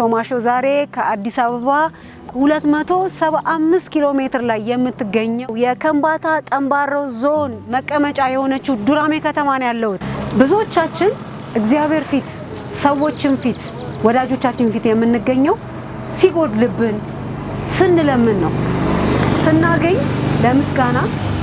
ማሾ ዛሬ ከአዲስ አበባ 275 ኪሎ ሜትር ላይ የምትገኘው የከምባታ ጠምባሮ ዞን መቀመጫ የሆነችው ዱራሜ ከተማ ነው ያለሁት። ብዙዎቻችን እግዚአብሔር ፊት፣ ሰዎችን ፊት፣ ወዳጆቻችን ፊት የምንገኘው ሲጎድልብን ስንለምን ነው። ስናገኝ ለምስጋና፣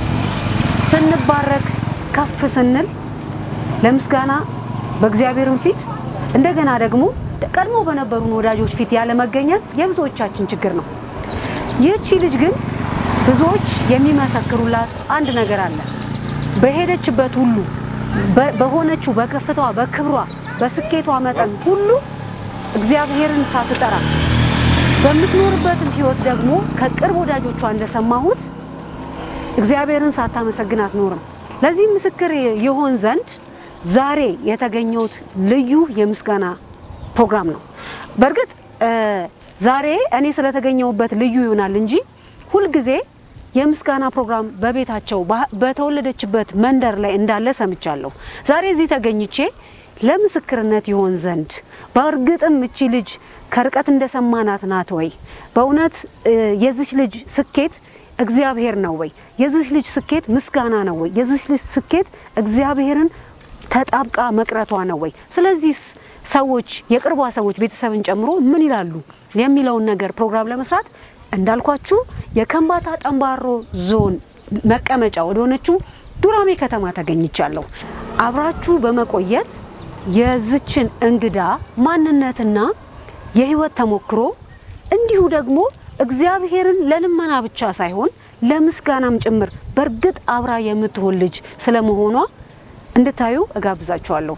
ስንባረክ ከፍ ስንል ለምስጋና በእግዚአብሔርን ፊት እንደገና ደግሞ ቀድሞ በነበሩን ወዳጆች ፊት ያለ መገኘት የብዙዎቻችን ችግር ነው። ይህቺ ልጅ ግን ብዙዎች የሚመሰክሩላት አንድ ነገር አለ። በሄደችበት ሁሉ በሆነችው በከፍታዋ፣ በክብሯ፣ በስኬቷ መጠን ሁሉ እግዚአብሔርን ሳትጠራ በምትኖርበትም ሕይወት ደግሞ ከቅርብ ወዳጆቿ እንደሰማሁት እግዚአብሔርን ሳታመሰግን አትኖርም። ለዚህ ምስክር ይሆን ዘንድ ዛሬ የተገኘሁት ልዩ የምስጋና ፕሮግራም ነው። በእርግጥ ዛሬ እኔ ስለተገኘሁበት ልዩ ይሆናል እንጂ ሁልጊዜ የምስጋና ፕሮግራም በቤታቸው በተወለደችበት መንደር ላይ እንዳለ ሰምቻለሁ። ዛሬ እዚህ ተገኝቼ ለምስክርነት ይሆን ዘንድ በእርግጥም እቺ ልጅ ከርቀት እንደሰማናት ናት ወይ? በእውነት የዚች ልጅ ስኬት እግዚአብሔር ነው ወይ? የዚች ልጅ ስኬት ምስጋና ነው ወይ? የዚች ልጅ ስኬት እግዚአብሔርን ተጣብቃ መቅረቷ ነው ወይ? ስለዚህ ሰዎች የቅርቧ ሰዎች ቤተሰብን ጨምሮ ምን ይላሉ የሚለውን ነገር ፕሮግራም ለመስራት እንዳልኳችሁ የከምባታ ጠምባሮ ዞን መቀመጫ ወደ ሆነችው ዱራሜ ከተማ ተገኝቻለሁ። አብራችሁ በመቆየት የዝችን እንግዳ ማንነትና የህይወት ተሞክሮ እንዲሁ ደግሞ እግዚአብሔርን ለልመና ብቻ ሳይሆን ለምስጋናም ጭምር በእርግጥ አብራ የምትሆን ልጅ ስለመሆኗ እንድታዩ እጋብዛችኋለሁ።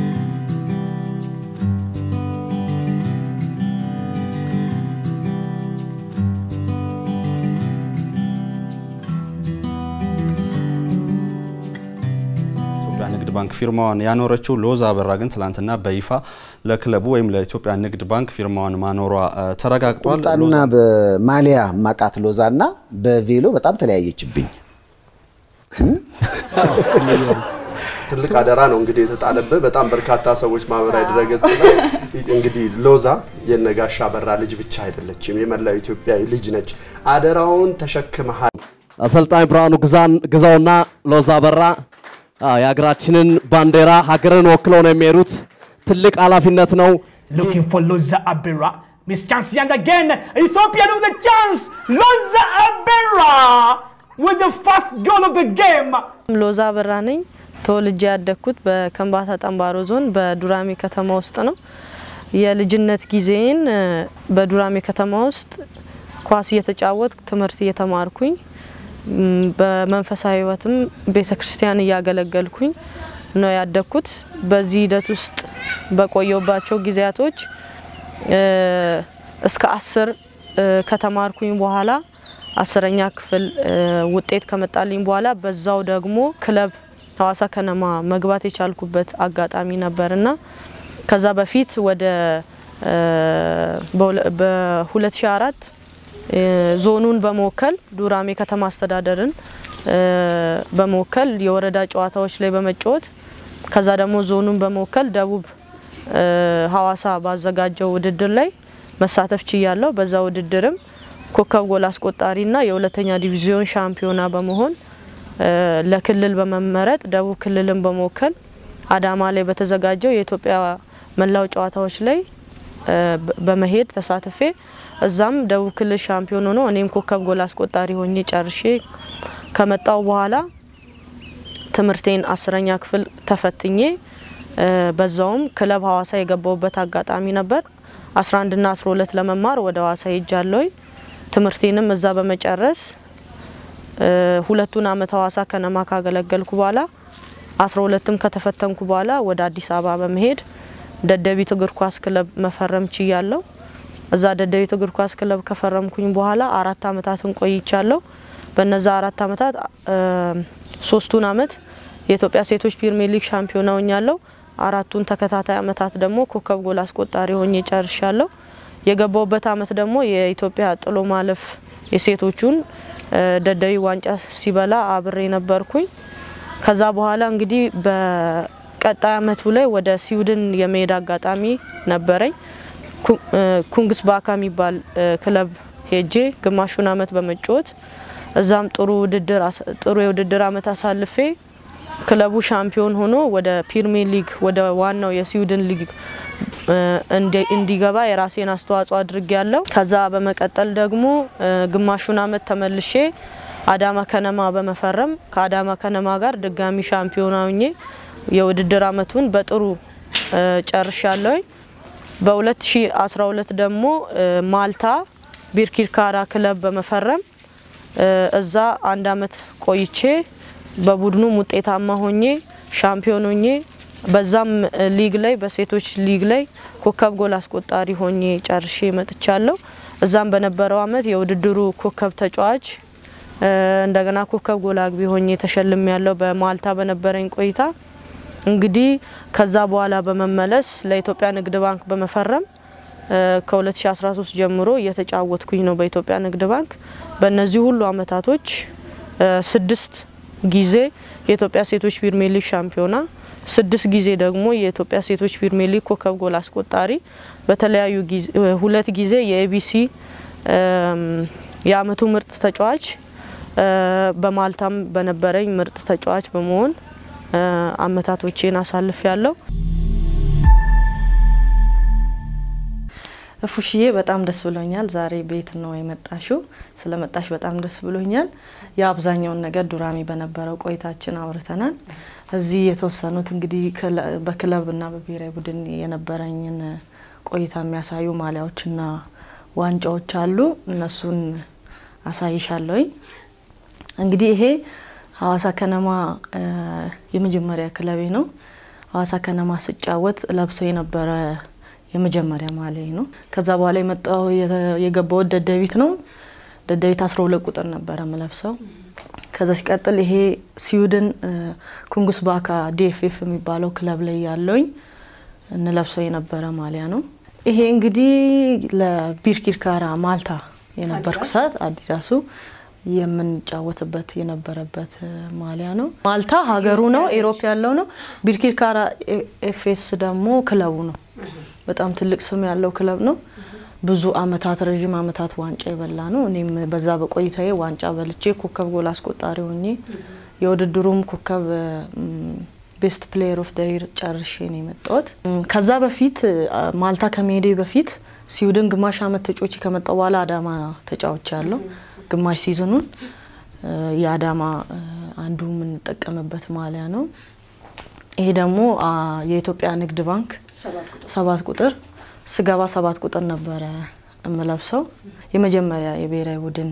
ኢትዮጵያ ንግድ ባንክ ፊርማዋን ያኖረችው ሎዛ አበራ ግን ትላንትና በይፋ ለክለቡ ወይም ለኢትዮጵያ ንግድ ባንክ ፊርማዋን ማኖሯ ተረጋግጧል። ቁምጣና በማሊያ ማቃት ሎዛና በቬሎ በጣም ተለያየችብኝ። ትልቅ አደራ ነው እንግዲህ የተጣለብህ። በጣም በርካታ ሰዎች ማህበራዊ ድረገጽ ላይ እንግዲህ ሎዛ የነጋሻ በራ ልጅ ብቻ አይደለችም፣ የመላው ኢትዮጵያ ልጅ ነች። አደራውን ተሸክመሃል። አሰልጣኝ ብርሃኑ ግዛውና ሎዛ በራ የሀገራችንን ባንዲራ ሀገርን ወክለው ነው የሚሄዱት። ትልቅ ኃላፊነት ነው። looking for Loza Abera. Miss chance and again, Ethiopia with the chance. Loza Abera with the first goal of the game. ሎዛ አበራ ነኝ። ተወልጄ ያደግኩት በከምባታ ጠምባሮ ዞን በዱራሜ ከተማ ውስጥ ነው። የልጅነት ጊዜን በዱራሜ ከተማ ውስጥ ኳስ እየተጫወት ትምህርት እየተማርኩኝ በመንፈሳዊ ሕይወትም ቤተ ክርስቲያን እያገለገልኩኝ ነው ያደግኩት። በዚህ ሂደት ውስጥ በቆየባቸው ጊዜያቶች እስከ አስር ከተማርኩኝ በኋላ አስረኛ ክፍል ውጤት ከመጣልኝ በኋላ በዛው ደግሞ ክለብ ሀዋሳ ከነማ መግባት የቻልኩበት አጋጣሚ ነበርና ከዛ በፊት ወደ በ2004 ዞኑን በመወከል ዱራሜ ከተማ አስተዳደርን በመወከል የወረዳ ጨዋታዎች ላይ በመጫወት ከዛ ደግሞ ዞኑን በመወከል ደቡብ ሀዋሳ ባዘጋጀው ውድድር ላይ መሳተፍ ችያለሁ። በዛ ውድድርም ኮከብ ጎል አስቆጣሪና የሁለተኛ ዲቪዚዮን ሻምፒዮና በመሆን ለክልል በመመረጥ ደቡብ ክልልን በመወከል አዳማ ላይ በተዘጋጀው የኢትዮጵያ መላው ጨዋታዎች ላይ በመሄድ ተሳትፌ እዛም ደቡብ ክልል ሻምፒዮን ሆኖ እኔም ኮከብ ጎል አስቆጣሪ ሆኜ ጨርሼ ከመጣው በኋላ ትምህርቴን አስረኛ ክፍል ተፈትኜ በዛውም ክለብ ሀዋሳ የገባውበት አጋጣሚ ነበር። 11 ና 12 ለመማር ወደ ሀዋሳ ሄጃለሁ። ትምህርቴንም እዛ በመጨረስ ሁለቱን አመት ሀዋሳ ከነማ ካገለገልኩ በኋላ 12ም ከተፈተንኩ በኋላ ወደ አዲስ አበባ በመሄድ ደደቢት እግር ኳስ ክለብ መፈረም ችያለሁ። እዛ ደደቢት እግር ኳስ ክለብ ከፈረምኩኝ በኋላ አራት አመታትን ቆይቻለሁ። በነዛ አራት አመታት ሶስቱን አመት የኢትዮጵያ ሴቶች ፕሪሚየር ሊግ ሻምፒዮና ሆኛለሁ። አራቱን ተከታታይ አመታት ደግሞ ኮከብ ጎል አስቆጣሪ ሆኜ ጨርሻለሁ። የገባውበት አመት ደግሞ የኢትዮጵያ ጥሎ ማለፍ የሴቶቹን ደደቢ ዋንጫ ሲበላ አብሬ ነበርኩኝ። ከዛ በኋላ እንግዲህ በቀጣይ አመቱ ላይ ወደ ስዊድን የመሄድ አጋጣሚ ነበረኝ። ኩንግስ ባካ የሚባል ክለብ ሄጄ ግማሹን አመት በመጫወት እዛም ጥሩ ውድድር ጥሩ የውድድር አመት አሳልፌ ክለቡ ሻምፒዮን ሆኖ ወደ ፕሪሚየር ሊግ ወደ ዋናው የስዊድን ሊግ እንዲገባ የራሴን አስተዋጽኦ አድርጌ ያለው። ከዛ በመቀጠል ደግሞ ግማሹን አመት ተመልሼ አዳማ ከነማ በመፈረም ከአዳማ ከነማ ጋር ድጋሚ ሻምፒዮን ሆኜ የውድድር አመቱን በጥሩ ጨርሻለሁኝ። በ2012 ደግሞ ማልታ ቢርኪርካራ ክለብ በመፈረም እዛ አንድ አመት ቆይቼ በቡድኑም ውጤታማ ሆኜ ሻምፒዮን ሆኜ በዛም ሊግ ላይ በሴቶች ሊግ ላይ ኮከብ ጎል አስቆጣሪ ሆኜ ጨርሼ መጥቻለሁ። እዛም በነበረው አመት የውድድሩ ኮከብ ተጫዋች እንደገና ኮከብ ጎል አግቢ ሆኜ ተሸልሜ ያለው በማልታ በነበረኝ ቆይታ እንግዲህ ከዛ በኋላ በመመለስ ለኢትዮጵያ ንግድ ባንክ በመፈረም ከ2013 ጀምሮ እየተጫወትኩኝ ነው በኢትዮጵያ ንግድ ባንክ። በእነዚህ ሁሉ አመታቶች ስድስት ጊዜ የኢትዮጵያ ሴቶች ፕሪሚየር ሊግ ሻምፒዮና፣ ስድስት ጊዜ ደግሞ የኢትዮጵያ ሴቶች ፕሪሚየር ሊግ ኮከብ ጎል አስቆጣሪ፣ በተለያዩ ሁለት ጊዜ የኤቢሲ የአመቱ ምርጥ ተጫዋች፣ በማልታም በነበረኝ ምርጥ ተጫዋች በመሆን አመታቶቼን አሳልፍ ያለው። እፉሽዬ በጣም ደስ ብሎኛል። ዛሬ ቤት ነው የመጣሽው። ስለመጣሽ በጣም ደስ ብሎኛል። የአብዛኛውን ነገር ዱራሜ በነበረው ቆይታችን አውርተናል። እዚህ የተወሰኑት እንግዲህ በክለብና በብሔራዊ ቡድን የነበረኝን ቆይታ የሚያሳዩ ማሊያዎችና ዋንጫዎች አሉ። እነሱን አሳይሻለሁኝ። እንግዲህ ይሄ ሀዋሳ ከነማ የመጀመሪያ ክለቤ ነው። ሀዋሳ ከነማ ስጫወት ለብሶ የነበረ የመጀመሪያ ማሊያ ነው። ከዛ በኋላ የመጣው የገባው ደደቢት ነው። ደደቢት አስራ ሁለት ቁጥር ነበረ ምለብሰው። ከዛ ሲቀጥል ይሄ ስዊድን ኩንጉስ ባካ ዲኤፍኤፍ የሚባለው ክለብ ላይ ያለውኝ እንለብሰው የነበረ ማሊያ ነው። ይሄ እንግዲህ ለቢርኪርካራ ማልታ የነበርኩ ሰዓት አዲዳሱ የምንጫወትበት የነበረበት ማሊያ ነው። ማልታ ሀገሩ ነው፣ ኤሮፕ ያለው ነው። ቢርኪርካራ ኤፍኤስ ደግሞ ክለቡ ነው። በጣም ትልቅ ስም ያለው ክለብ ነው። ብዙ አመታት ረዥም አመታት ዋንጫ የበላ ነው። እኔም በዛ በቆይታዬ ዋንጫ በልቼ ኮከብ ጎል አስቆጣሪ ሆኜ የውድድሩም ኮከብ ቤስት ፕሌየር ኦፍ ደይር ጨርሼ ነው የመጣሁት። ከዛ በፊት ማልታ ከመሄዴ በፊት ስዊድን ግማሽ አመት ተጫውቼ ከመጣሁ በኋላ አዳማ ተጫውቼ ያለው ግማሽ ሲዝኑን የአዳማ አንዱ የምንጠቀምበት ማሊያ ነው። ይሄ ደግሞ የኢትዮጵያ ንግድ ባንክ ሰባት ቁጥር ስገባ ሰባት ቁጥር ነበረ የምለብሰው። የመጀመሪያ የብሔራዊ ቡድን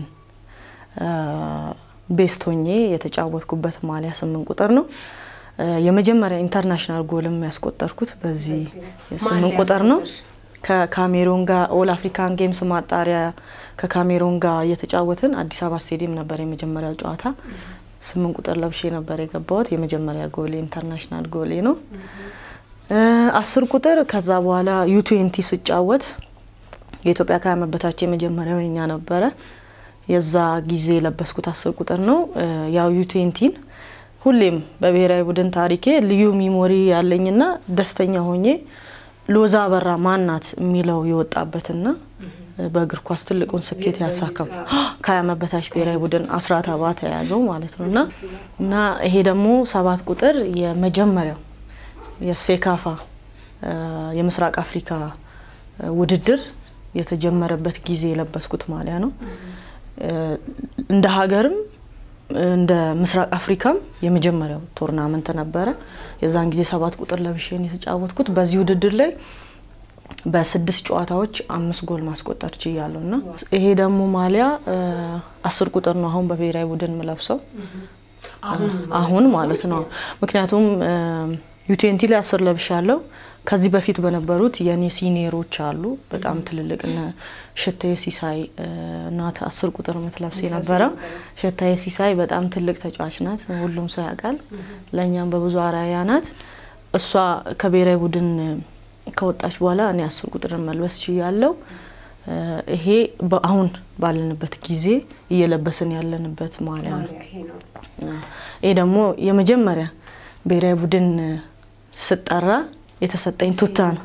ቤስት ሆኜ የተጫወትኩበት ማሊያ ስምንት ቁጥር ነው። የመጀመሪያ ኢንተርናሽናል ጎልም ያስቆጠርኩት በዚህ ስምንት ቁጥር ነው። ከካሜሮን ጋር ኦል አፍሪካን ጌምስ ማጣሪያ ከካሜሮን ጋር እየተጫወትን አዲስ አበባ ስቴዲየም ነበር የመጀመሪያው ጨዋታ። ስምንት ቁጥር ለብሼ ነበር የገባሁት። የመጀመሪያ ጎሌ ኢንተርናሽናል ጎሌ ነው። አስር ቁጥር ከዛ በኋላ ዩትዌንቲ ስጫወት የኢትዮጵያ ከዓመት በታች የመጀመሪያው የኛ ነበረ። የዛ ጊዜ የለበስኩት አስር ቁጥር ነው። ያው ዩትዌንቲን ሁሌም በብሔራዊ ቡድን ታሪኬ ልዩ ሚሞሪ ያለኝና ደስተኛ ሆኜ ሎዛ አበራ ማናት የሚለው የወጣበትና በእግር ኳስ ትልቁን ስኬት ያሳካው ከዓመት በታች ብሔራዊ ቡድን አስራት አባተ የያዘው ማለት ነው እና እና ይሄ ደግሞ ሰባት ቁጥር የመጀመሪያው የሴካፋ የምስራቅ አፍሪካ ውድድር የተጀመረበት ጊዜ የለበስኩት ማሊያ ነው። እንደ ሀገርም እንደ ምስራቅ አፍሪካም የመጀመሪያው ቶርናመንት ነበረ። የዛን ጊዜ ሰባት ቁጥር ለብሼን የተጫወትኩት በዚህ ውድድር ላይ በስድስት ጨዋታዎች አምስት ጎል ማስቆጠር ችያለሁ እና ይሄ ደግሞ ማሊያ አስር ቁጥር ነው አሁን በብሔራዊ ቡድን ምለብሰው አሁን ማለት ነው። ምክንያቱም ዩቴንቲ ላይ አስር ለብሻለሁ። ከዚህ በፊት በነበሩት የኔ ሲኒየሮች አሉ በጣም ትልልቅ እነ ሸታዬ ሲሳይ ናት አስር ቁጥር ምትለብስ የነበረው። ሸታዬ ሲሳይ በጣም ትልቅ ተጫዋች ናት፣ ሁሉም ሰው ያውቃል። ለእኛም በብዙ አራያ ናት። እሷ ከብሔራዊ ቡድን ከወጣች በኋላ እኔ አስር ቁጥር መልበስ ችያለሁ። ይሄ አሁን ባለንበት ጊዜ እየለበስን ያለንበት ማሊያ ነው። ይሄ ደግሞ የመጀመሪያ ብሔራዊ ቡድን ስጠራ የተሰጠኝ ቱታ ነው።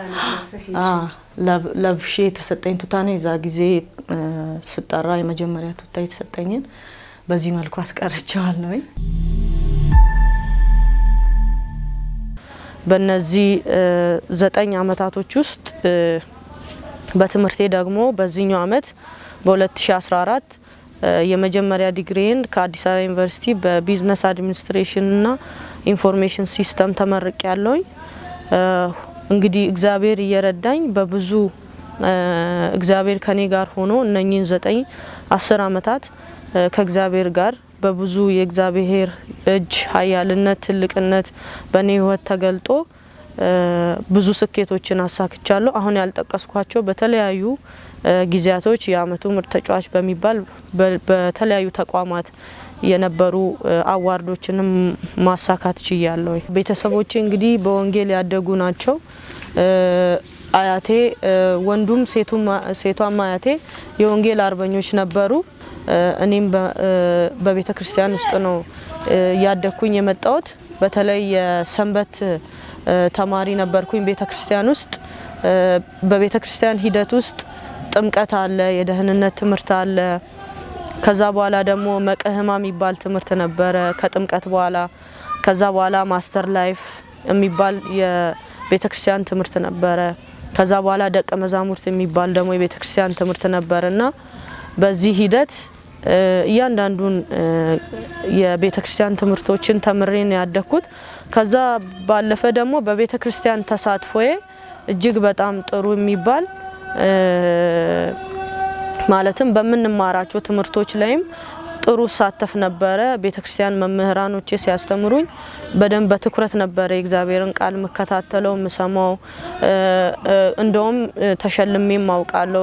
ለብሼ የተሰጠኝ ቱታ ነው። የዛ ጊዜ ስጠራ የመጀመሪያ ቱታ የተሰጠኝን በዚህ መልኩ አስቀርቸዋለሁ። በእነዚህ ዘጠኝ አመታቶች ውስጥ በትምህርቴ ደግሞ በዚህኛው አመት በ2014 የመጀመሪያ ዲግሪን ከአዲስ አበባ ዩኒቨርሲቲ በቢዝነስ አድሚኒስትሬሽንና ኢንፎርሜሽን ሲስተም ተመርቄ ያለውኝ። እንግዲህ እግዚአብሔር እየረዳኝ በብዙ እግዚአብሔር ከኔ ጋር ሆኖ እነኚህን ዘጠኝ አስር አመታት ከእግዚአብሔር ጋር በብዙ የእግዚአብሔር እጅ ኃያልነት ትልቅነት በእኔ ህይወት ተገልጦ ብዙ ስኬቶችን አሳክቻለሁ። አሁን ያልጠቀስኳቸው በተለያዩ ጊዜያቶች የአመቱ ምርጥ ተጫዋች በሚባል በተለያዩ ተቋማት የነበሩ አዋርዶችንም ማሳካት ችያለሁ። ቤተሰቦቼ እንግዲህ በወንጌል ያደጉ ናቸው። አያቴ ወንዱም ሴቷም አያቴ የወንጌል አርበኞች ነበሩ። እኔም በቤተ ክርስቲያን ውስጥ ነው ያደግኩኝ የመጣሁት። በተለይ የሰንበት ተማሪ ነበርኩኝ ቤተ ክርስቲያን ውስጥ። በቤተ ክርስቲያን ሂደት ውስጥ ጥምቀት አለ፣ የደህንነት ትምህርት አለ። ከዛ በኋላ ደግሞ መቅህማ የሚባል ትምህርት ነበረ ከጥምቀት በኋላ። ከዛ በኋላ ማስተር ላይፍ የሚባል የቤተ ክርስቲያን ትምህርት ነበረ። ከዛ በኋላ ደቀ መዛሙርት የሚባል ደግሞ የቤተ ክርስቲያን ትምህርት ነበር እና በዚህ ሂደት እያንዳንዱን የቤተ ክርስቲያን ትምህርቶችን ተምሬን ያደግኩት። ከዛ ባለፈ ደግሞ በቤተ ክርስቲያን ተሳትፎዬ እጅግ በጣም ጥሩ የሚባል ማለትም በምንማራቸው ትምህርቶች ላይም ጥሩ ሳተፍ ነበረ። ቤተ ክርስቲያን መምህራኖቼ ሲያስተምሩኝ በደንብ በትኩረት ነበረ የእግዚአብሔርን ቃል የምከታተለው የምሰማው። እንደውም ተሸልሜም አውቃለሁ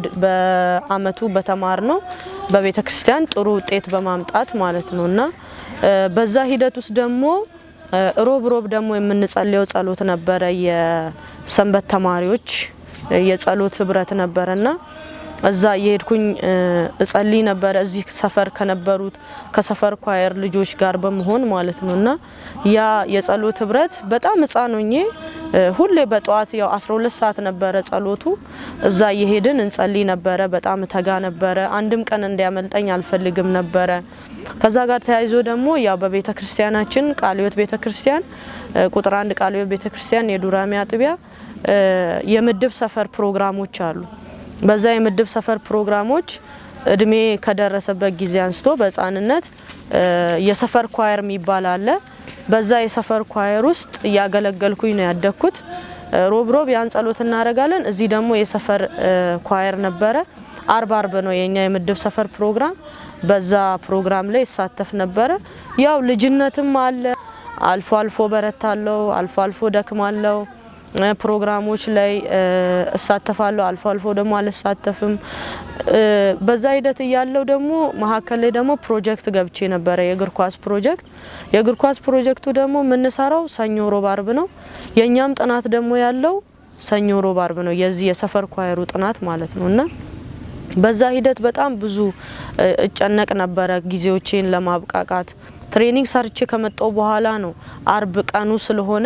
በአመቱ በተማር ነው በቤተ ክርስቲያን ጥሩ ውጤት በማምጣት ማለት ነው እና በዛ ሂደት ውስጥ ደግሞ ሮብ ሮብ ደግሞ የምንጸልየው ጸሎት ነበረ። የሰንበት ተማሪዎች የጸሎት ህብረት ነበረና እዛ የሄድኩኝ እጸልይ ነበረ። እዚህ ሰፈር ከነበሩት ከሰፈር ኳየር ልጆች ጋር በመሆን ማለት ነው እና ያ የጸሎት ህብረት በጣም ህጻን ሆኜ ሁሌ በጠዋት ያው 12 ሰዓት ነበረ ጸሎቱ። እዛ እየሄድን እንጸልይ ነበረ። በጣም ተጋ ነበረ። አንድም ቀን እንዲያመልጠኝ አልፈልግም ነበረ። ከዛ ጋር ተያይዞ ደግሞ ያው በቤተ ክርስቲያናችን ቃለ ሕይወት ቤተ ክርስቲያን ቁጥር አንድ ቃለ ሕይወት ቤተ ክርስቲያን የዱራሜ አጥቢያ የምድብ ሰፈር ፕሮግራሞች አሉ። በዛ የምድብ ሰፈር ፕሮግራሞች እድሜ ከደረሰበት ጊዜ አንስቶ በህፃንነት የሰፈር ኳየር የሚባል አለ። በዛ የሰፈር ኳየር ውስጥ እያገለገልኩኝ ነው ያደግኩት። ሮብ ሮብ ያን ጸሎት እናደርጋለን። እዚህ ደግሞ የሰፈር ኳየር ነበረ። አርብ አርብ ነው የኛ የምድብ ሰፈር ፕሮግራም። በዛ ፕሮግራም ላይ ይሳተፍ ነበረ። ያው ልጅነትም አለ። አልፎ አልፎ በረታለው፣ አልፎ አልፎ ደክማለው። ፕሮግራሞች ላይ እሳተፋለሁ፣ አልፎ አልፎ ደግሞ አልሳተፍም። በዛ ሂደት እያለው ደግሞ መሀከል ላይ ደግሞ ፕሮጀክት ገብቼ ነበረ፣ የእግር ኳስ ፕሮጀክት። የእግር ኳስ ፕሮጀክቱ ደግሞ የምንሰራው ሰኞ ሮብ አርብ ነው። የእኛም ጥናት ደግሞ ያለው ሰኞ ሮብ አርብ ነው፣ የዚህ የሰፈር ኳየሩ ጥናት ማለት ነው እና በዛ ሂደት በጣም ብዙ እጨነቅ ነበረ ጊዜዎቼን ለማብቃቃት። ትሬኒንግ ሰርቼ ከመጣው በኋላ ነው አርብ ቀኑ ስለሆነ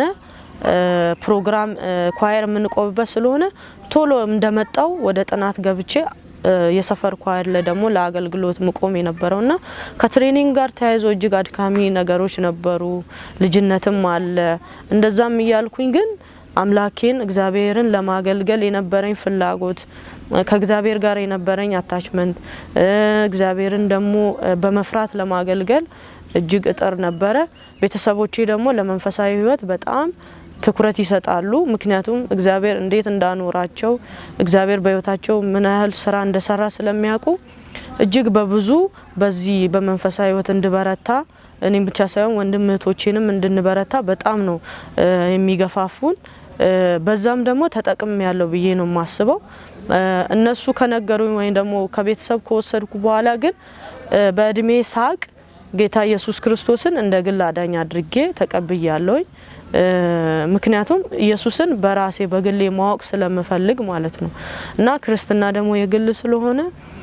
ፕሮግራም ኳየር የምንቆምበት ስለሆነ ቶሎ እንደመጣው ወደ ጥናት ገብቼ የሰፈር ኳየር ላይ ደግሞ ለአገልግሎት ምቆም የነበረው እና ከትሬኒንግ ጋር ተያይዞ እጅግ አድካሚ ነገሮች ነበሩ። ልጅነትም አለ። እንደዛም እያልኩኝ ግን አምላኬን እግዚአብሔርን ለማገልገል የነበረኝ ፍላጎት ከእግዚአብሔር ጋር የነበረኝ አታችመንት እግዚአብሔርን ደግሞ በመፍራት ለማገልገል እጅግ እጥር ነበረ። ቤተሰቦቼ ደግሞ ለመንፈሳዊ ሕይወት በጣም ትኩረት ይሰጣሉ። ምክንያቱም እግዚአብሔር እንዴት እንዳኖራቸው እግዚአብሔር በሕይወታቸው ምን ያህል ስራ እንደሰራ ስለሚያውቁ እጅግ በብዙ በዚህ በመንፈሳዊ ሕይወት እንድበረታ እኔም ብቻ ሳይሆን ወንድም እህቶቼንም እንድንበረታ በጣም ነው የሚገፋፉን። በዛም ደግሞ ተጠቅም ያለው ብዬ ነው የማስበው። እነሱ ከነገሩኝ ወይም ደግሞ ከቤተሰብ ከወሰድኩ በኋላ ግን በእድሜ ሳቅ ጌታ ኢየሱስ ክርስቶስን እንደ ግል አዳኝ አድርጌ ተቀብያለሁኝ። ምክንያቱም ኢየሱስን በራሴ በግሌ ማወቅ ስለምፈልግ ማለት ነው እና ክርስትና ደግሞ የግል ስለሆነ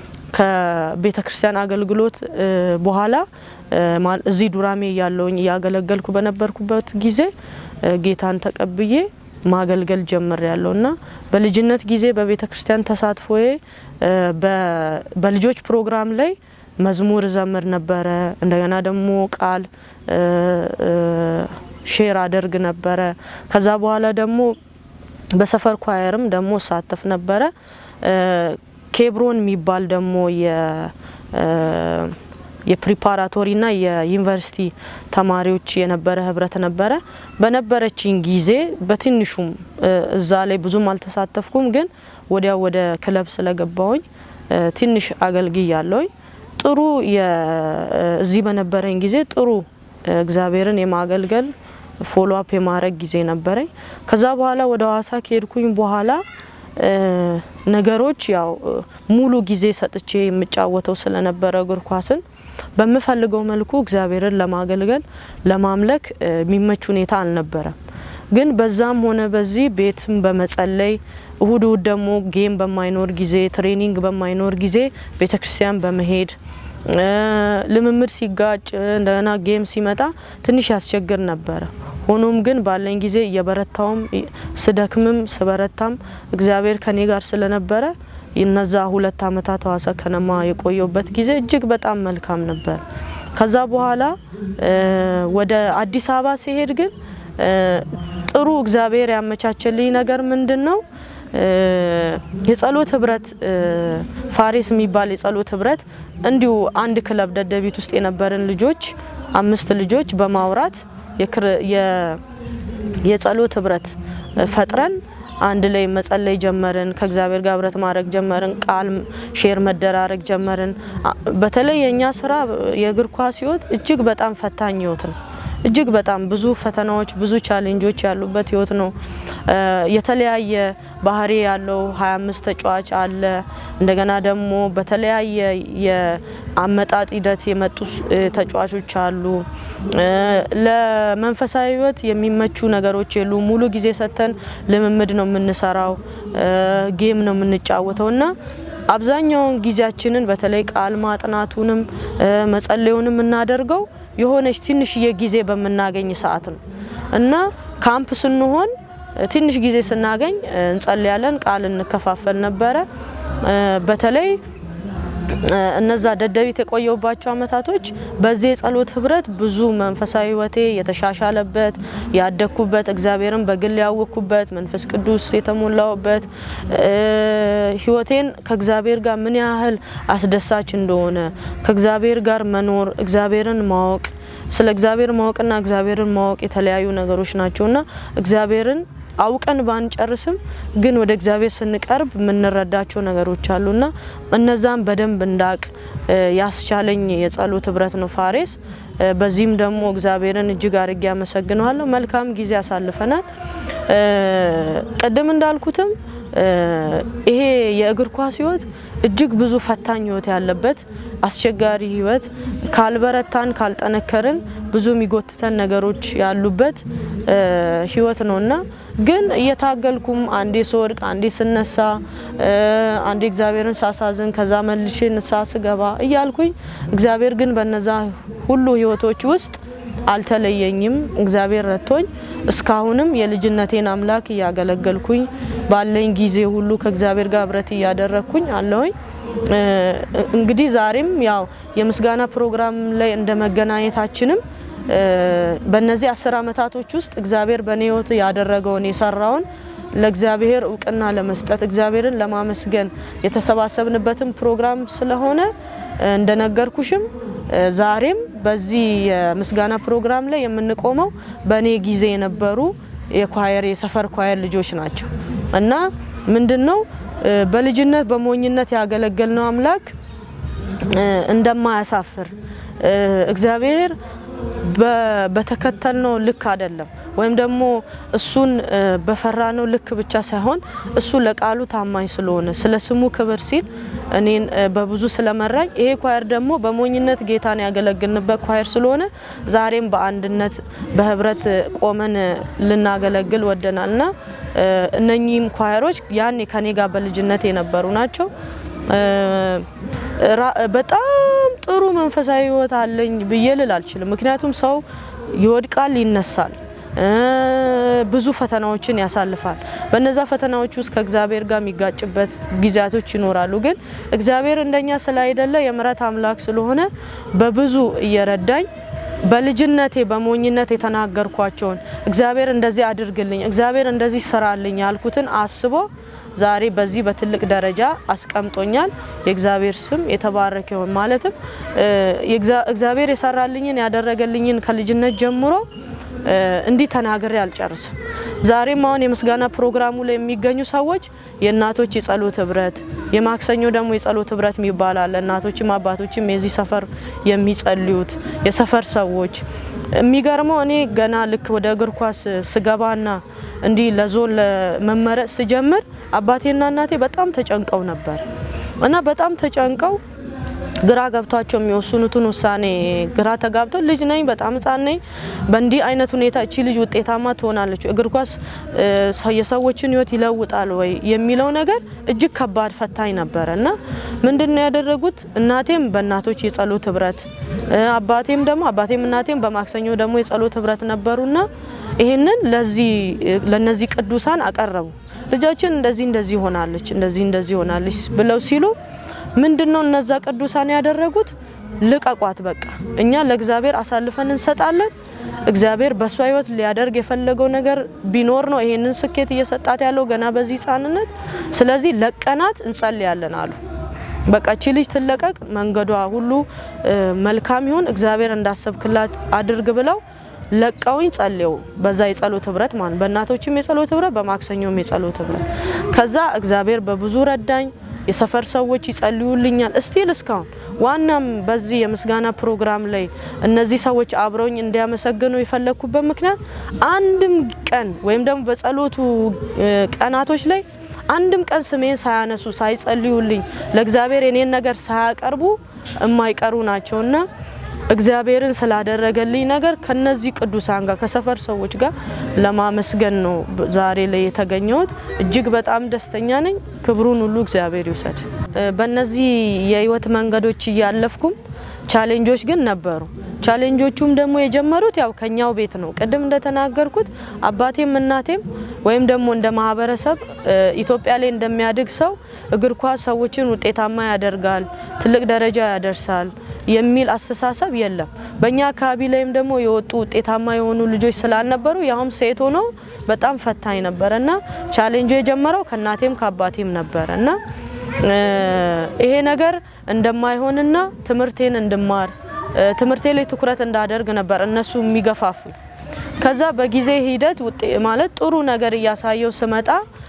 ከቤተ ክርስቲያን አገልግሎት በኋላ እዚህ ዱራሜ እያለውኝ እያገለገልኩ በነበርኩበት ጊዜ ጌታን ተቀብዬ ማገልገል ጀምር ያለው እና በልጅነት ጊዜ በቤተ ክርስቲያን ተሳትፎዬ በልጆች ፕሮግራም ላይ መዝሙር ዘምር ነበረ። እንደገና ደግሞ ቃል ሼር አደርግ ነበረ። ከዛ በኋላ ደግሞ በሰፈር ኳየርም ደግሞ እሳተፍ ነበረ። ኬብሮን የሚባል ደግሞ የፕሪፓራቶሪና የዩኒቨርሲቲ ተማሪዎች የነበረ ህብረት ነበረ። በነበረችኝ ጊዜ በትንሹም እዛ ላይ ብዙም አልተሳተፍኩም፣ ግን ወዲያው ወደ ክለብ ስለገባውኝ ትንሽ አገልግያለሁኝ። ጥሩ እዚህ በነበረኝ ጊዜ ጥሩ እግዚአብሔርን የማገልገል ፎሎ አፕ የማድረግ ጊዜ ነበረኝ። ከዛ በኋላ ወደ ሀዋሳ ከሄድኩኝ በኋላ ነገሮች ያው ሙሉ ጊዜ ሰጥቼ የምጫወተው ስለነበረ እግር ኳስን በምፈልገው መልኩ እግዚአብሔርን ለማገልገል ለማምለክ የሚመች ሁኔታ አልነበረም። ግን በዛም ሆነ በዚህ ቤትም በመጸለይ እሁድ እሁድ ደግሞ ጌም በማይኖር ጊዜ ትሬኒንግ በማይኖር ጊዜ ቤተ ክርስቲያን በመሄድ ልምምድ ሲጋጭ እንደገና ጌም ሲመጣ ትንሽ ያስቸግር ነበረ። ሆኖም ግን ባለኝ ጊዜ እየበረታውም ስደክምም ስበረታም እግዚአብሔር ከኔ ጋር ስለነበረ እነዛ ሁለት አመታት ሀዋሳ ከነማ የቆየውበት ጊዜ እጅግ በጣም መልካም ነበር። ከዛ በኋላ ወደ አዲስ አበባ ሲሄድ ግን ጥሩ እግዚአብሔር ያመቻቸልኝ ነገር ምንድን ነው? የጸሎት ህብረት ፋሬስ የሚባል የጸሎት ህብረት እንዲሁ አንድ ክለብ ደደቢት ውስጥ የነበርን ልጆች አምስት ልጆች በማውራት የጸሎት ህብረት ፈጥረን አንድ ላይ መጸለይ ጀመርን። ከእግዚአብሔር ጋር ህብረት ማድረግ ጀመርን። ቃል ሼር መደራረግ ጀመርን። በተለይ የእኛ ስራ የእግር ኳስ ህይወት እጅግ በጣም ፈታኝ ህይወት ነው። እጅግ በጣም ብዙ ፈተናዎች፣ ብዙ ቻሌንጆች ያሉበት ህይወት ነው። የተለያየ ባህሪ ያለው 25 ተጫዋች አለ። እንደገና ደግሞ በተለያየ የአመጣጥ ሂደት የመጡ ተጫዋቾች አሉ። ለመንፈሳዊ ህይወት የሚመቹ ነገሮች የሉ። ሙሉ ጊዜ ሰጥተን ልምምድ ነው የምንሰራው፣ ጌም ነው የምንጫወተው እና አብዛኛውን ጊዜያችንን በተለይ ቃል ማጥናቱንም መጸለዩንም የምናደርገው የሆነች ትንሽዬ ጊዜ በምናገኝ ሰዓት ነው እና ካምፕ ስንሆን ትንሽ ጊዜ ስናገኝ እንጸልያለን፣ ቃል እንከፋፈል ነበረ። በተለይ እነዛ ደደቢት የቆየውባቸው አመታቶች በዚህ የጸሎት ህብረት ብዙ መንፈሳዊ ህይወቴ የተሻሻለበት ያደግኩበት እግዚአብሔርን በግል ያወቅኩበት መንፈስ ቅዱስ የተሞላውበት ህይወቴን ከእግዚአብሔር ጋር ምን ያህል አስደሳች እንደሆነ ከእግዚአብሔር ጋር መኖር እግዚአብሔርን ማወቅ ስለ እግዚአብሔር ማወቅና እግዚአብሔርን ማወቅ የተለያዩ ነገሮች ናቸውና እግዚአብሔርን አውቀን ባንጨርስም ግን ወደ እግዚአብሔር ስንቀርብ የምንረዳቸው ነገሮች አሉና እነዛም በደንብ እንዳቅ ያስቻለኝ የጸሎት ህብረት ነው ፋሬስ። በዚህም ደግሞ እግዚአብሔርን እጅግ አርጌ አመሰግነዋለሁ። መልካም ጊዜ አሳልፈናል። ቅድም እንዳልኩትም ይሄ የእግር ኳስ ህይወት እጅግ ብዙ ፈታኝ ህይወት ያለበት አስቸጋሪ ህይወት፣ ካልበረታን ካልጠነከርን ብዙ የሚጎትተን ነገሮች ያሉበት ህይወት ነውና ግን እየታገልኩም አንዴ ስወድቅ አንዴ ስነሳ አንዴ እግዚአብሔርን ሳሳዝን ከዛ መልሼ ንስሐ ስገባ እያልኩኝ እግዚአብሔር ግን በነዛ ሁሉ ህይወቶች ውስጥ አልተለየኝም። እግዚአብሔር ረድቶኝ እስካሁንም የልጅነቴን አምላክ እያገለገልኩኝ ባለኝ ጊዜ ሁሉ ከእግዚአብሔር ጋር ህብረት እያደረግኩኝ አለሁኝ። እንግዲህ ዛሬም ያው የምስጋና ፕሮግራም ላይ እንደ መገናኘታችንም በእነዚህ አስር አመታቶች ውስጥ እግዚአብሔር በእኔ ህይወት ያደረገውን የሰራውን ለእግዚአብሔር እውቅና ለመስጠት እግዚአብሔርን ለማመስገን የተሰባሰብንበትን ፕሮግራም ስለሆነ እንደነገርኩሽም ዛሬም በዚህ የምስጋና ፕሮግራም ላይ የምንቆመው በእኔ ጊዜ የነበሩ የኳየር የሰፈር ኳየር ልጆች ናቸው እና ምንድን ነው በልጅነት በሞኝነት ያገለገልነው አምላክ እንደማያሳፍር እግዚአብሔር በተከተልነው ልክ አይደለም ወይም ደግሞ እሱን በፈራነው ልክ ብቻ ሳይሆን እሱ ለቃሉ ታማኝ ስለሆነ ስለ ስሙ ክብር ሲል እኔን በብዙ ስለመራኝ ይሄ ኳየር ደግሞ በሞኝነት ጌታን ያገለግልንበት ኳየር ስለሆነ ዛሬም በአንድነት በህብረት ቆመን ልናገለግል ወደናል እና እነኚህም ኳየሮች ያኔ ከኔ ጋር በልጅነት የነበሩ ናቸው። በጣም ጥሩ መንፈሳዊ ህይወት አለኝ ብዬ ልል አልችልም። ምክንያቱም ሰው ይወድቃል፣ ይነሳል። ብዙ ፈተናዎችን ያሳልፋል። በነዛ ፈተናዎች ውስጥ ከእግዚአብሔር ጋር የሚጋጭበት ጊዜያቶች ይኖራሉ። ግን እግዚአብሔር እንደኛ ስላይደለ የምሕረት አምላክ ስለሆነ በብዙ እየረዳኝ በልጅነቴ በሞኝነት የተናገርኳቸውን እግዚአብሔር እንደዚህ አድርግልኝ፣ እግዚአብሔር እንደዚህ ስራልኝ ያልኩትን አስቦ ዛሬ በዚህ በትልቅ ደረጃ አስቀምጦኛል። የእግዚአብሔር ስም የተባረከ ይሁን። ማለትም እግዚአብሔር የሰራልኝን ያደረገልኝን ከልጅነት ጀምሮ እንዲህ ተናግሬ አልጨርስም። ዛሬም አሁን የምስጋና ፕሮግራሙ ላይ የሚገኙ ሰዎች የእናቶች የጸሎት ህብረት፣ የማክሰኞ ደግሞ የጸሎት ህብረት የሚባል አለ። እናቶችም አባቶችም የዚህ ሰፈር የሚጸልዩት የሰፈር ሰዎች የሚገርመው እኔ ገና ልክ ወደ እግር ኳስ ስገባና እንዲህ ለዞን ለመመረጥ ስጀምር አባቴና እናቴ በጣም ተጨንቀው ነበር እና በጣም ተጨንቀው ግራ ገብቷቸው የሚወስኑትን ውሳኔ ግራ ተጋብተው ልጅ ነኝ፣ በጣም ህጻን ነኝ፣ በእንዲህ አይነት ሁኔታ እቺ ልጅ ውጤታማ ትሆናለች፣ እግር ኳስ የሰዎችን ህይወት ይለውጣል ወይ የሚለው ነገር እጅግ ከባድ ፈታኝ ነበረ እና ምንድን ነው ያደረጉት? እናቴም በእናቶች የጸሎት ህብረት አባቴም ደግሞ አባቴም እናቴም በማክሰኞ ደግሞ የጸሎት ህብረት ነበሩና ይህንን ለዚህ ለነዚህ ቅዱሳን አቀረቡ። ልጃችን እንደዚህ እንደዚህ ሆናለች እንደዚህ እንደዚህ ሆናለች ብለው ሲሉ ምንድነው እነዛ ቅዱሳን ያደረጉት? ልቀቋት፣ በቃ እኛ ለእግዚአብሔር አሳልፈን እንሰጣለን። እግዚአብሔር በእሷ ህይወት ሊያደርግ የፈለገው ነገር ቢኖር ነው ይሄንን ስኬት እየሰጣት ያለው ገና በዚህ ህጻንነት። ስለዚህ ለቀናት እንጸልያለን አሉ። በቃ እቺ ልጅ ትለቀቅ፣ መንገዷ ሁሉ መልካም ይሁን፣ እግዚአብሔር እንዳሰብክላት አድርግ ብለው ለቀውኝ ጸልየው በዛ የጸሎት ህብረት ማለት በእናቶችም የጸሎት ህብረት በማክሰኞም የጸሎት ህብረት ከዛ እግዚአብሔር በብዙ ረዳኝ። የሰፈር ሰዎች ይጸልዩልኛል እስቲል እስካሁን ዋናም በዚህ የምስጋና ፕሮግራም ላይ እነዚህ ሰዎች አብረውኝ እንዲያመሰግኑ የፈለግኩበት ምክንያት አንድም ቀን ወይም ደግሞ በጸሎቱ ቀናቶች ላይ አንድም ቀን ስሜን ሳያነሱ ሳይጸልዩልኝ ለእግዚአብሔር የኔን ነገር ሳያቀርቡ የማይቀሩ ናቸውና እግዚአብሔርን ስላደረገልኝ ነገር ከነዚህ ቅዱሳን ጋር ከሰፈር ሰዎች ጋር ለማመስገን ነው ዛሬ ላይ የተገኘሁት። እጅግ በጣም ደስተኛ ነኝ። ክብሩን ሁሉ እግዚአብሔር ይውሰድ። በእነዚህ የህይወት መንገዶች እያለፍኩም ቻሌንጆች ግን ነበሩ። ቻሌንጆቹም ደግሞ የጀመሩት ያው ከኛው ቤት ነው። ቅድም እንደተናገርኩት አባቴም እናቴም ወይም ደግሞ እንደ ማህበረሰብ ኢትዮጵያ ላይ እንደሚያድግ ሰው እግር ኳስ ሰዎችን ውጤታማ ያደርጋል፣ ትልቅ ደረጃ ያደርሳል የሚል አስተሳሰብ የለም። በእኛ አካባቢ ላይም ደግሞ የወጡ ውጤታማ የሆኑ ልጆች ስላልነበሩ ያውም ሴት ሆነው በጣም ፈታኝ ነበረ እና ቻሌንጁ የጀመረው ከእናቴም ከአባቴም ነበረ እና ይሄ ነገር እንደማይሆንና ትምህርቴን እንድማር ትምህርቴ ላይ ትኩረት እንዳደርግ ነበር እነሱ የሚገፋፉኝ። ከዛ በጊዜ ሂደት ማለት ጥሩ ነገር እያሳየው ስመጣ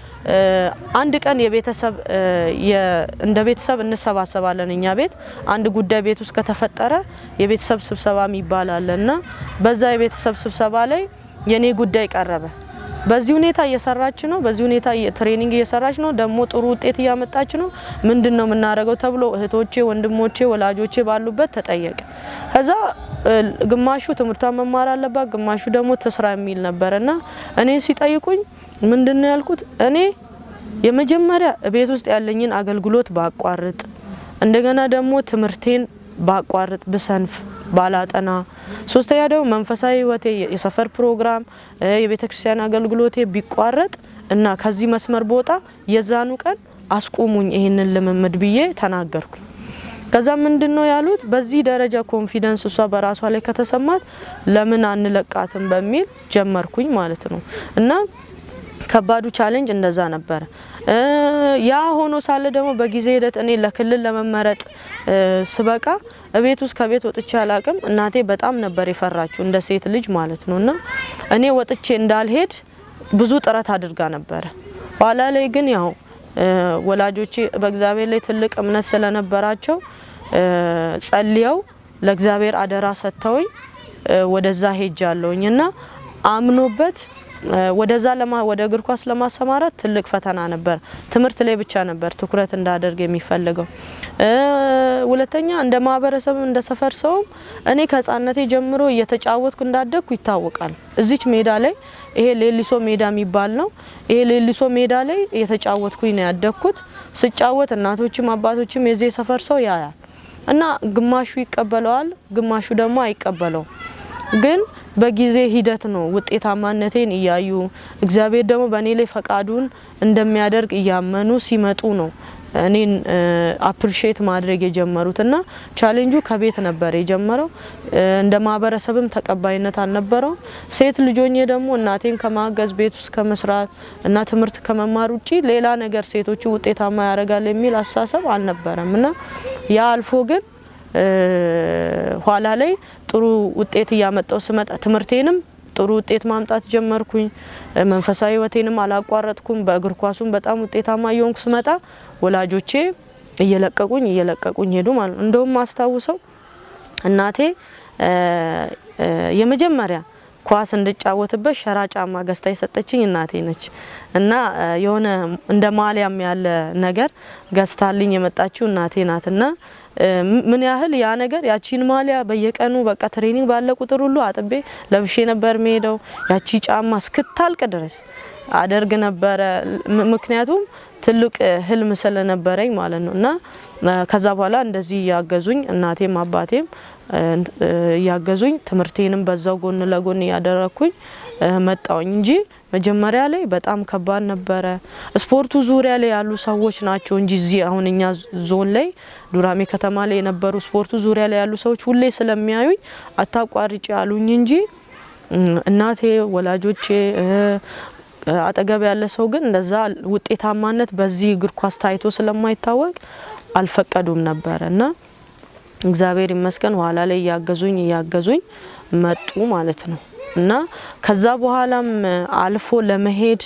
አንድ ቀን የቤተሰብ እንደ ቤተሰብ እንሰባሰባለን። እኛ ቤት አንድ ጉዳይ ቤት ውስጥ ከተፈጠረ የቤተሰብ ስብሰባ የሚባል አለ እና በዛ የቤተሰብ ስብሰባ ላይ የኔ ጉዳይ ቀረበ። በዚህ ሁኔታ እየሰራች ነው፣ በዚህ ሁኔታ ትሬኒንግ እየሰራች ነው፣ ደግሞ ጥሩ ውጤት እያመጣች ነው። ምንድን ነው የምናደርገው ተብሎ እህቶቼ፣ ወንድሞቼ፣ ወላጆቼ ባሉበት ተጠየቀ። ከዛ ግማሹ ትምህርቷን መማር አለባት፣ ግማሹ ደግሞ ትስራ የሚል ነበር እና እኔ ሲጠይቁኝ ምንድን ነው ያልኩት? እኔ የመጀመሪያ ቤት ውስጥ ያለኝን አገልግሎት ባቋርጥ፣ እንደገና ደግሞ ትምህርቴን ባቋርጥ፣ ብሰንፍ፣ ባላጠና፣ ሶስተኛ ደግሞ መንፈሳዊ ህይወቴ የሰፈር ፕሮግራም፣ የቤተ ክርስቲያን አገልግሎቴ ቢቋረጥ እና ከዚህ መስመር ቦታ የዛኑ ቀን አስቁሙኝ ይህንን ልምምድ ብዬ ተናገርኩኝ። ከዛ ምንድን ነው ያሉት? በዚህ ደረጃ ኮንፊደንስ እሷ በራሷ ላይ ከተሰማት ለምን አንለቃትም በሚል ጀመርኩኝ ማለት ነው እና ከባዱ ቻሌንጅ እንደዛ ነበረ። ያ ሆኖ ሳለ ደግሞ በጊዜ ሂደት እኔ ለክልል ለመመረጥ ስበቃ እቤት ውስጥ ከቤት ወጥቼ አላቅም። እናቴ በጣም ነበር የፈራችው እንደ ሴት ልጅ ማለት ነው እና እኔ ወጥቼ እንዳልሄድ ብዙ ጥረት አድርጋ ነበረ። ኋላ ላይ ግን ያው ወላጆቼ በእግዚአብሔር ላይ ትልቅ እምነት ስለነበራቸው ጸልየው ለእግዚአብሔር አደራ ሰጥተውኝ ወደዛ ሄጃለሁኝ እና አምኖበት ወደዛ ለማ ወደ እግር ኳስ ለማሰማራት ትልቅ ፈተና ነበር። ትምህርት ላይ ብቻ ነበር ትኩረት እንዳደርግ የሚፈልገው። ሁለተኛ እንደ ማህበረሰብ እንደ ሰፈር ሰውም እኔ ከህፃነቴ ጀምሮ እየተጫወትኩ እንዳደግኩ ይታወቃል። እዚች ሜዳ ላይ ይሄ ሌሊሶ ሜዳ የሚባል ነው። ይሄ ሌሊሶ ሜዳ ላይ እየተጫወትኩኝ ነው ያደግኩት። ስጫወት እናቶችም አባቶችም የዚህ ሰፈር ሰው ያያል እና ግማሹ ይቀበለዋል፣ ግማሹ ደግሞ አይቀበለውም። ግን በጊዜ ሂደት ነው ውጤታማነቴን እያዩ እግዚአብሔር ደግሞ በእኔ ላይ ፈቃዱን እንደሚያደርግ እያመኑ ሲመጡ ነው እኔን አፕሪሼት ማድረግ የጀመሩት እና ቻሌንጁ ከቤት ነበር የጀመረው። እንደ ማህበረሰብም ተቀባይነት አልነበረውም። ሴት ልጆኜ ደግሞ እናቴን ከማገዝ ቤት ውስጥ ከመስራት እና ትምህርት ከመማር ውጪ ሌላ ነገር ሴቶቹ ውጤታማ ያደርጋል የሚል አስተሳሰብ አልነበረም እና ያ አልፎ ግን ኋላ ላይ ጥሩ ውጤት እያመጣው ስመጣ ትምህርቴንም ጥሩ ውጤት ማምጣት ጀመርኩኝ። መንፈሳዊ ህይወቴንም አላቋረጥኩም። በእግር ኳሱም በጣም ውጤታማ እየሆንኩ ስመጣ ወላጆቼ እየለቀቁኝ እየለቀቁኝ ሄዱ ማለት ነው። እንደውም ማስታውሰው እናቴ የመጀመሪያ ኳስ እንድጫወትበት ሸራ ጫማ ገዝታ የሰጠችኝ እናቴ ነች እና የሆነ እንደ ማሊያም ያለ ነገር ገዝታልኝ የመጣችው እናቴ ናት እና ምን ያህል ያ ነገር ያቺን ማሊያ በየቀኑ በቃ ትሬኒንግ ባለ ቁጥር ሁሉ አጥቤ ለብሼ ነበር የሚሄደው። ያቺ ጫማ እስክታልቅ ድረስ አደርግ ነበረ። ምክንያቱም ትልቅ ህልም ስለነበረኝ ማለት ነው እና ከዛ በኋላ እንደዚህ እያገዙኝ እናቴም አባቴም እያገዙኝ ትምህርቴንም በዛው ጎን ለጎን እያደረግኩኝ መጣውኝ እንጂ መጀመሪያ ላይ በጣም ከባድ ነበረ። ስፖርቱ ዙሪያ ላይ ያሉ ሰዎች ናቸው እንጂ እዚህ አሁን እኛ ዞን ላይ ዱራሜ ከተማ ላይ የነበሩ ስፖርቱ ዙሪያ ላይ ያሉ ሰዎች ሁሌ ስለሚያዩኝ አታቋርጭ ያሉኝ እንጂ እናቴ፣ ወላጆቼ አጠገብ ያለ ሰው ግን እንደዛ ውጤታማነት በዚህ እግር ኳስ ታይቶ ስለማይታወቅ አልፈቀዱም ነበረ እና እግዚአብሔር ይመስገን ኋላ ላይ እያገዙኝ እያገዙኝ መጡ ማለት ነው እና ከዛ በኋላም አልፎ ለመሄድ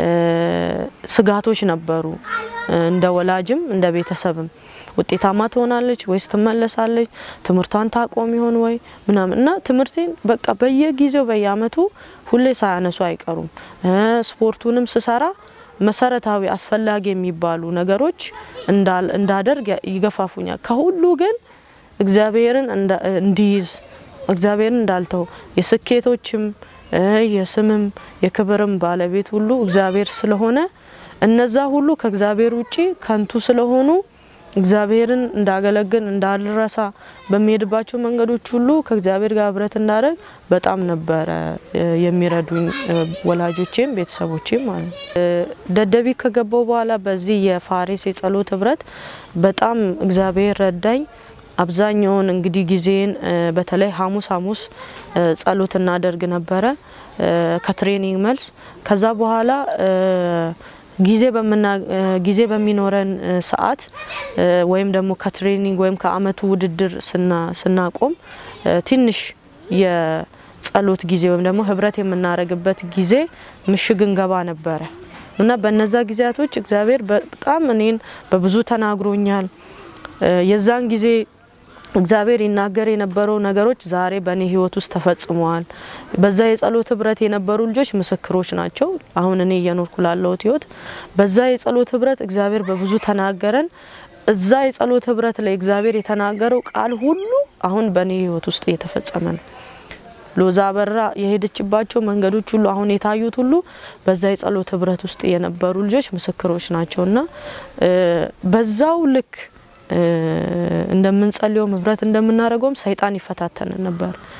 ስጋቶች ነበሩ፣ እንደ ወላጅም እንደ ቤተሰብም ውጤታማ ትሆናለች ወይስ ትመለሳለች? ትምህርቷን ታቆም ይሆን ወይ ምናምን እና ትምህርቴን በቃ በየጊዜው በየአመቱ ሁሌ ሳያነሱ አይቀሩም። ስፖርቱንም ስሰራ መሰረታዊ አስፈላጊ የሚባሉ ነገሮች እንዳደርግ ይገፋፉኛል። ከሁሉ ግን እግዚአብሔርን እንዲይዝ እግዚአብሔርን እንዳልተው የስኬቶችም የስምም የክብርም ባለቤት ሁሉ እግዚአብሔር ስለሆነ እነዛ ሁሉ ከእግዚአብሔር ውጪ ከንቱ ስለሆኑ እግዚአብሔርን እንዳገለግል እንዳልረሳ በሚሄድባቸው መንገዶች ሁሉ ከእግዚአብሔር ጋር ህብረት እንዳደረግ በጣም ነበረ የሚረዱኝ ወላጆቼም ቤተሰቦቼም ማለት ነው። ደደቢት ከገባው በኋላ በዚህ የፋሬስ የጸሎት ህብረት በጣም እግዚአብሔር ረዳኝ። አብዛኛውን እንግዲህ ጊዜን በተለይ ሐሙስ ሐሙስ ጸሎት እናደርግ ነበረ ከትሬኒንግ መልስ ከዛ በኋላ ጊዜ በምና ጊዜ በሚኖረን ሰዓት ወይም ደግሞ ከትሬኒንግ ወይም ከአመቱ ውድድር ስናቆም ትንሽ የጸሎት ጊዜ ወይም ደግሞ ህብረት የምናደርግበት ጊዜ ምሽግ እንገባ ነበረ እና በነዛ ጊዜያቶች እግዚአብሔር በጣም እኔን በብዙ ተናግሮኛል። የዛን ጊዜ እግዚአብሔር ይናገር የነበረው ነገሮች ዛሬ በእኔ ህይወት ውስጥ ተፈጽመዋል። በዛ የጸሎት ህብረት የነበሩ ልጆች ምስክሮች ናቸው። አሁን እኔ እየኖርኩ ላለሁት ህይወት በዛ የጸሎት ህብረት እግዚአብሔር በብዙ ተናገረን። እዛ የጸሎት ህብረት ላይ እግዚአብሔር የተናገረው ቃል ሁሉ አሁን በእኔ ህይወት ውስጥ እየተፈጸመ ነው። ሎዛ አበራ የሄደችባቸው መንገዶች ሁሉ አሁን የታዩት ሁሉ በዛ የጸሎት ህብረት ውስጥ የነበሩ ልጆች ምስክሮች ናቸው እና በዛው ልክ እንደምንጸልየውም ህብረት እንደምናደርገውም ሰይጣን ይፈታተን ነበር።